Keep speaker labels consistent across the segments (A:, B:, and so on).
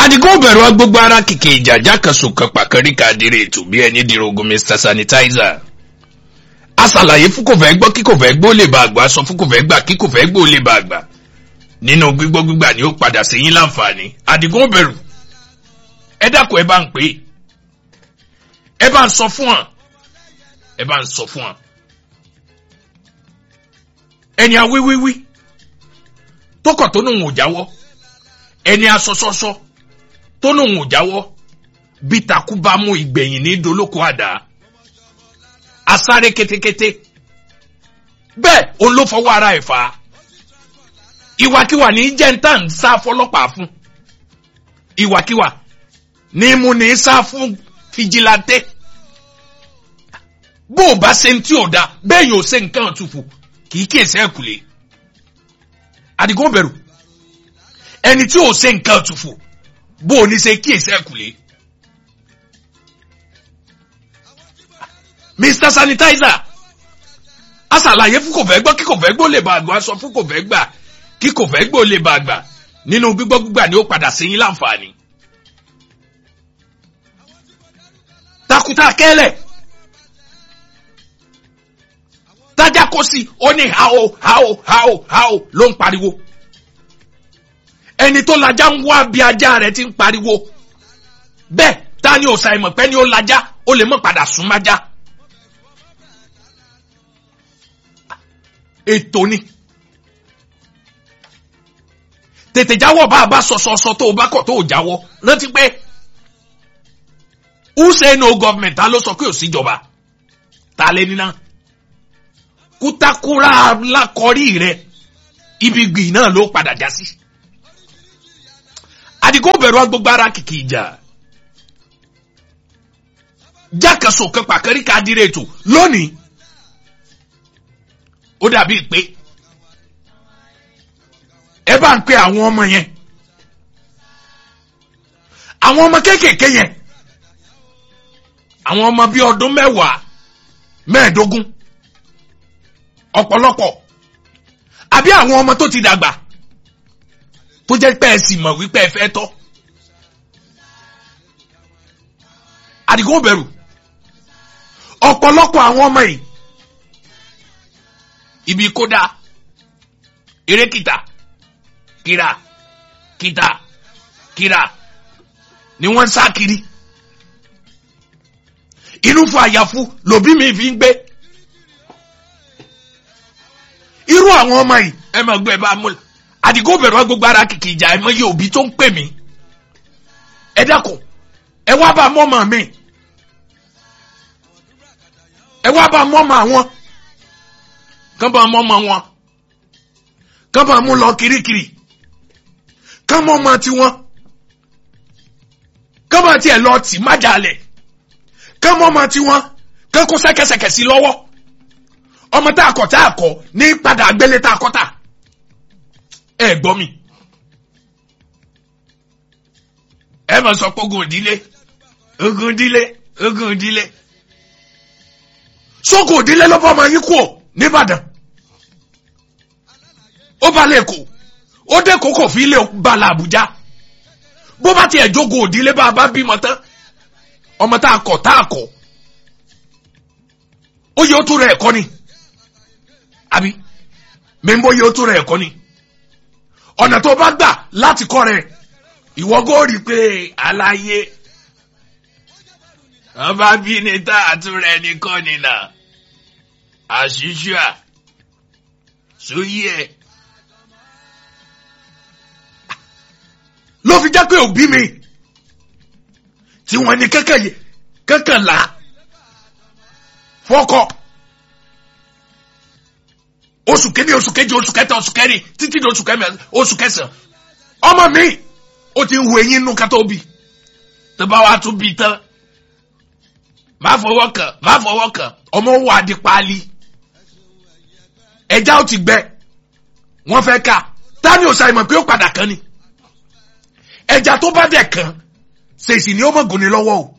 A: adigun bẹ̀rù agbógbó ara kìkì ìjàjà kan sùn kan pàkẹ́rì kàdírè ètò bí ẹni dìrogun mr sanitizer aṣàlàyé fún kò fẹ́ gbọ́ kí kò fẹ́ gbọ́ lè ba àgbà sọ fún kò fẹ́ gbà kí kò fẹ́ gbọ́ lè ba àgbà nínú gbígbọ́ gbígbà ni ó padà sí yín láǹfààní adigun bẹ̀rù ẹ dákun ẹ bá ń pè é ẹ bá ń sọ fún wọn ẹ bá ń sọ fún wọn ẹni awíwíwí tó kọ̀ tó nùhùn ò jáwọ́ ẹni asọsọsọ tó nùhùn ò jáwọ́ bí takú bá mú ìgbẹ̀yìn ní dolóko àdá asáré kétékété bẹ́ẹ̀ òun ló fọwọ́ ara ẹ̀ fà á ìwàkiwà ní jẹ́ńtà ń sá fọlọ́pàá fún ìwàkiwà ní mú ní sá fún fìjìláńtẹ́ bó o bá ṣe ń tí ò da bẹ́ẹ̀ yóò ṣe nǹkan àtúfò kì í kí èsì ẹ̀kúlé àdìgún bẹ̀rù ẹni tí ò ṣe nǹkan àtúfò bó o ní ṣe kí èsì ẹ̀kúlé. mr sanitizer aṣàlàyé fún kò fẹ́ gbọ́ kí kò fẹ́ gbọ́ lè bá àgbà sọ fún kò fẹ́ gbà kí kò fẹ́ gbọ́ lè bá àgbà nínú gbígbọ́ gbígbà ni ó padà sí yín láǹfààní. takuta kẹ́lẹ̀ tájà kó sí ó ní hao hao hao hao ló ń pariwo ẹni tó lajá ń wá bí ajá rẹ̀ ti ń pariwo bẹ́ẹ̀ ta ni òòsàn ìmọ̀pẹ́ ni ó lajá ó lè mọ̀ padà sún májá. ètò ni tètè jáwọ́ bá a bá sọ̀sọ̀sọ̀ tó o bá kọ̀ tó o jáwọ́ rántí pé who say no government ta ló sọ pé ò síjọba ta lé nínà kútakúrá lákọrí rẹ ibi gbì náà ló padà já sí àdìgún bẹ̀rù agbègbè ara kìkì ìjà jákèsò kan pàkẹ́rì ká dire ètò lónìí ó dàbí pé ẹ bá ń pe àwọn ọmọ yẹn àwọn ọmọ kéékèèké yẹn àwọn ọmọ bíi ọdún mẹ́wàá mẹ́ẹ̀ẹ́dógún ọ̀pọ̀lọpọ̀ àbí àwọn ọmọ tó ti dàgbà tó jẹ́ pé ẹ sì mọ̀ wípé ẹ fẹ́ tọ́ àdìgún bẹ̀rù ọ̀pọ̀lọpọ̀ àwọn ọmọ yìí ibi kódà eré kìtà kìrà kìtà kìrà ni wọ́n ń sá kiri inú fún àyàfu lòbí mi fi ń gbé irú àwọn ọmọ yìí ẹ máa gbé ẹ bá mú àdìgún bẹ̀rù gbogbo ara kìkì ìjà ẹ mọ iye òbí tó ń pè mí ẹ dákun ẹ wá bá mọ́mọ́ mi ẹ wá bá mọ́mọ́ àwọn kán bá mọ́mọ́ wọn kán bá mú lọ kirikiri kán mọ́mọ́ tiwọn kán bá tiẹ̀ lọ tì májàlẹ̀ kán mọ́mọ́ tiwọn kán kó sẹ́kẹsẹkẹ sí lọ́wọ́ ọmọ tá a kọ̀ tá a kọ̀ ní padà gbélé tá a kọ́ tà ẹ gbọ́ mi ẹ mọ̀ sọ pé ogun òdílé ogun òdílé ogun òdílé sógun òdílé ló bọ́ ọmọ yín kú ò nìbàdàn ó bá lẹ́kọ̀ọ́ ó dé kókò fi ilé bala àbújá bó bá tiẹ̀ jogun òdílé bá a bá bímọ tán ọmọ tá a kọ̀ tá a kọ̀ ó yẹ ó tún rẹ̀ ẹ̀kọ́ ni àbí mẹ́ńbó yẹ ó tún rẹ̀ ẹ̀kọ́ ni ọ̀nà tó bá gbà láti kọ́ rẹ̀ ìwọ gó rí i pé aláyé wọn bá bí ní tá àtúrẹ nìkan nìlà àṣìṣe à sóyí ẹ. ló fi jẹ́ pé òbí mi tí wọ́n ní kẹ́kẹ́ kẹ́kẹ́ là fọ́kọ̀ oṣù kéde oṣù keje oṣù kẹta oṣù kẹrin títí di oṣù kẹmẹ oṣù kẹsàn ọmọ mi ó ti ń hu eyín nù kátó bí tó bá wàá tún bí tán má fọwọ́ kàn má fọwọ́ kàn ọmọ wà di paálí ẹja ó ti gbẹ wọ́n fẹ́ ká tani ò ṣàìmọ̀ pé ó padà kàn ni ẹja tó bá dẹ̀ kàn ṣèṣì ni ó mọ̀ gùn ní lọ́wọ́ o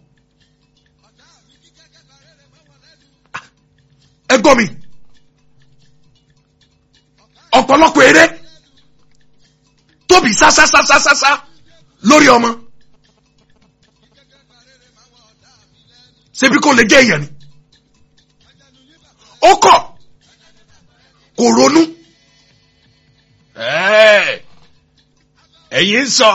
A: ẹ gbọ́ mi ọ̀pọ̀lọpọ̀ eré tóbi sásásásásá lórí ọmọ ṣebí kò lè jẹ́ èèyàn ni ó kọ̀ kò ronú ẹ̀yin sọ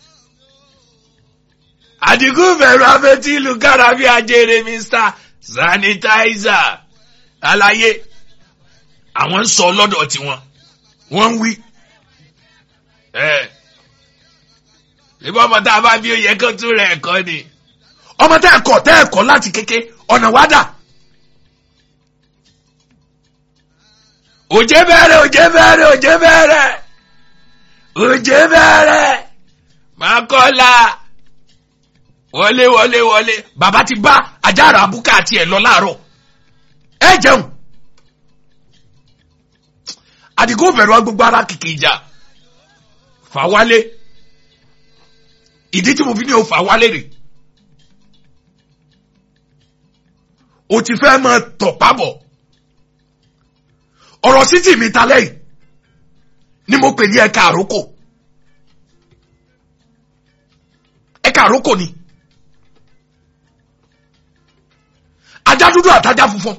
A: àdìgún bẹ̀rù afẹ́tí ìlú kára bí ajere mr sanitizer àlàyé àwọn ń sọ lọ́dọ̀ tiwọn wọ́n ń wí ìbọn ọmọ tá a bá bí ó yẹ kó tún rẹ̀ ẹ̀kọ́ ni ọmọ tẹ́ ẹ̀kọ́ tẹ́ ẹ̀kọ́ láti kéke ọ̀nà wádà òjé bẹ̀rẹ̀ òjé bẹ̀rẹ̀ òjé bẹ̀rẹ̀ òjé bẹ̀rẹ̀ mákọ́lá wọlé wọlé wọlé bàbá ti bá ajára abúkà àti ẹ̀ lọ láàárọ̀ ẹ jẹun àdìgún bẹ̀rù gbogbo ara kìkì ìjà fà wálé ìdí tí mo fi ní o fà wálé rè o ti fẹ́ mọ tọ̀pá bọ̀ ọ̀rọ̀ sí tì mí ta lẹ́yìn ni mo pè ní ẹ̀ka àrókò ẹ̀ka àrókò ni ajá dúdú àtajá funfun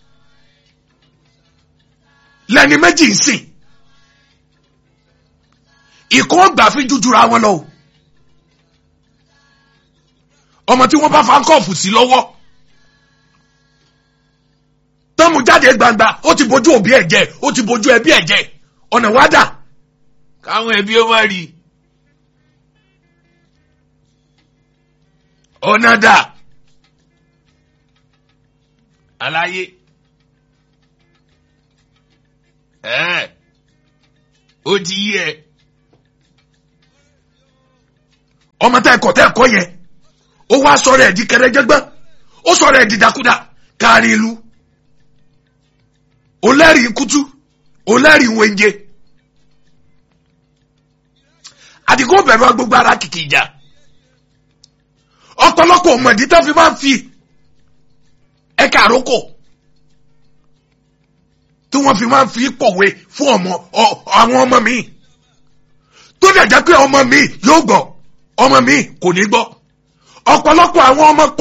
A: lẹ́ni méjì ń sìn ìkọ́ gbà fi jújura wọn lọ o ọmọ tí wọ́n bá fa kọ́ọ̀fù sí lọ́wọ́ tọ́mù jáde gbangba ó ti bójú òbí ẹ̀ jẹ́ ó ti bójú ẹbí ẹ̀ jẹ́ ọ̀nà wádà káwọn ẹbí ó má rí ọ̀nà dà àlàyé ẹ̀ ó ti yí ẹ ọmọ tá ẹ̀kọ́ tá ẹ̀kọ́ yẹn ó wá sọ̀rọ̀ ẹ̀ di kẹrẹ́jẹ́gbẹ́ ó sọ̀rọ̀ ẹ̀ di dakuda kárí ìlú olẹ́rìí kutu olẹ́rìí wẹ́njẹ àdìgún bẹ̀rù agbègbè ara kìkì ìjà ọ̀pọ̀lọpọ̀ ọmọdé tó fi máa ń fi ẹ̀ka àrókò tí wọ́n fi máa ń fi pọ̀wé fún ọmọ àwọn ọmọ mi tó dẹ̀ jẹ́ pé ọmọ mi yóò gbọ́ ọmọ mi kò ní gbọ́ ọ̀pọ̀lọpọ̀ àwọn ọmọ